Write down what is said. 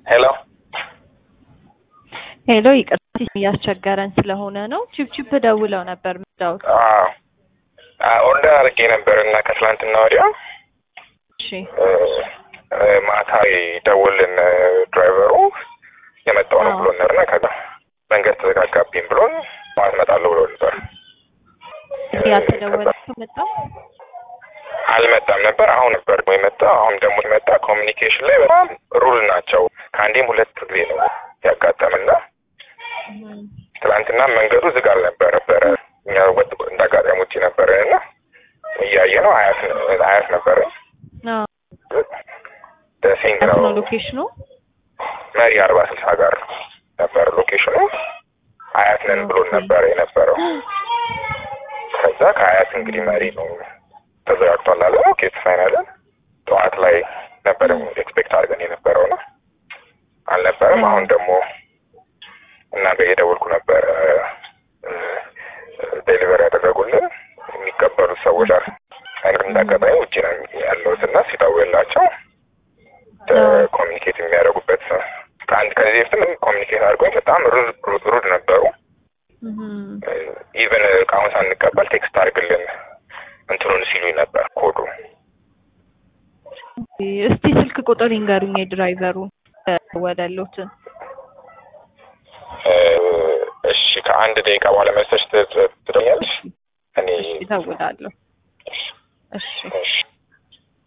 ሄሎ ሄሎ ይቅርታ እያስቸገረን ስለሆነ ነው። ቺፕቺፕ ደውለው ነበር ምዳውት። ኦርደር አድርጌ ነበር እና ከትላንትና ወዲያ እሺ ማታ ደውልን ድራይቨሩ የመጣው ነው አዎ። ብሎን ነበር እና ከዛ መንገድ ተዘጋጋብኝ ብሎን ጠዋት እመጣለሁ ብሎ ነበር። ያልተደወለ መጣ። አልመጣም ነበር። አሁን ነበር ደግሞ የመጣው። አሁን ደግሞ የመጣ ኮሚኒኬሽን ላይ በጣም ሩል ናቸው። ከአንዴም ሁለት ጊዜ ነው ያጋጠምና ትላንትና መንገዱ ዝግ አልነበረ ነበረ እኛ ወጥ እንደ አጋጣሚ ውጪ ነበረን እና እያየ ነው አያት አያት ነበረ ደሴንግ ነው ነው ሎኬሽኑ። መሪ አርባ ስልሳ ጋር ነበር ሎኬሽኑ። አያት ነን ብሎን ነበረ የነበረው። ከዛ ከአያት እንግዲህ መሪ ነው ተዘጋግቷል አለ። ኦኬ ፋይናለን ጠዋት ላይ ነበር ኤክስፔክት አድርገን የነበረው ነው አልነበረም። አሁን ደግሞ እናንተ እየደወልኩ ነበረ ዴሊቨሪ ያደረጉልን የሚቀበሉት ሰዎች አሉ። አይነት እንዳጋጣሚ ውጭ ነው ያለሁት እና ሲደውልላቸው ኮሚኒኬት የሚያደርጉበት ከአንድ ከዚህ በፊትም ኮሚኒኬት አድርጎኝ በጣም ሩድ ሩድ ነበሩ። ኢቨን እቃውን ሳንቀበል ቴክስት አድርግልን እንትኑን ሲሉኝ ነበር ኮዱ እስቲ ስልክ ቁጥር ይንገሩኝ የድራይቨሩ ወደሉትን እሺ ከአንድ ደቂቃ በኋላ መሰች ትደኛለሽ እኔ ይደውላለሁ። እሺ እሺ